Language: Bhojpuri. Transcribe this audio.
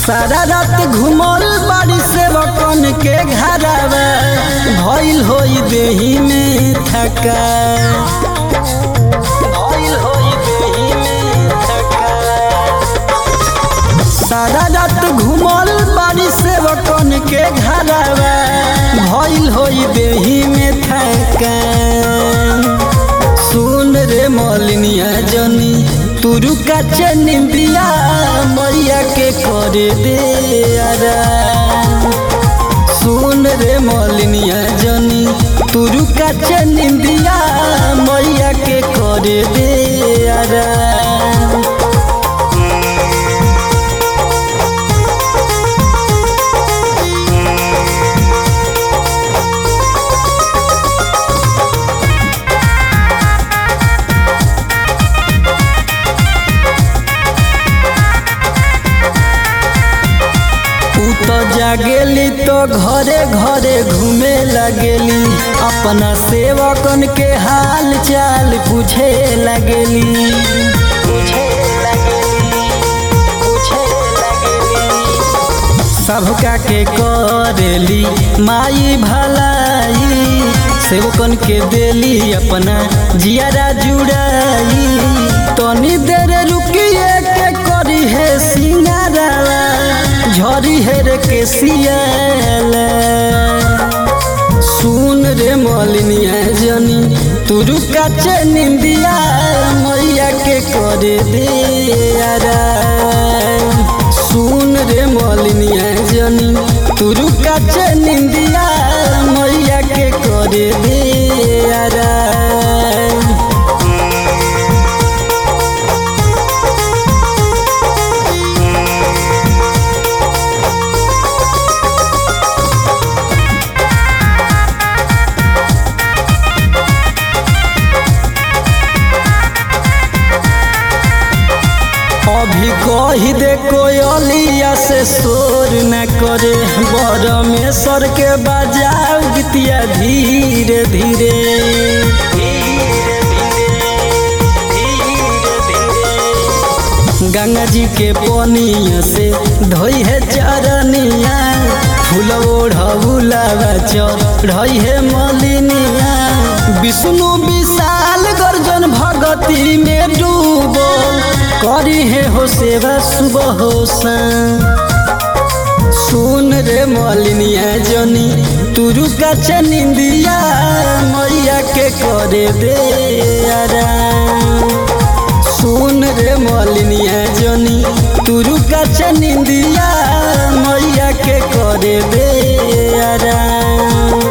सारा रात घुमल बाड़ी से बकन के घरवा भइल होई देही में थका भइल होई देही में थका सारा रात घुमल बाड़ी से बकन के घरवा भइल होई देही में थका सुन रे मलिनिया जनी तुरु का चनिंदिया मैया के करे दे आरा सुन रे मलिनिया जनी तुरु का चनिंदिया मैया के करे दे आरा उ तो जागेली तो घरे घरे घूमे लगेली अपना सेवकन के हाल चाल पूछे लगेली पूछे लगेली पूछे लगेली सबका के करेली माई भलाई सेवकन के देली अपना जियारा जुड़ाई तनी देर रुकिए के करी है सिंगारा झरी हेर के सियाला सुन रे मलिनिया जनी तुरु काचे निंदिया मैया के करे दे आरा सुन रे मलिनिया जनी तुरु काचे निंदिया मैया के करे दे आरा अभी कही दे कोयलिया से शोर न करे बरमेश्वर के बजाओ गीतिया धीरे धीरे गंगा जी के पनिया से धोई है चरनिया फूल ओढ़ौलावा चढ़ई है मलिनिया विष्णु विशाल गर्जन भगती में डूबल करी है हो सेवा सुबह हो सुन रे मलिनिया जनी तुरु का चनिंदिया मैया के करे दे आरा सुन रे मलिनिया जनी तुरु का चनिंदिया मैया के करे दे आरा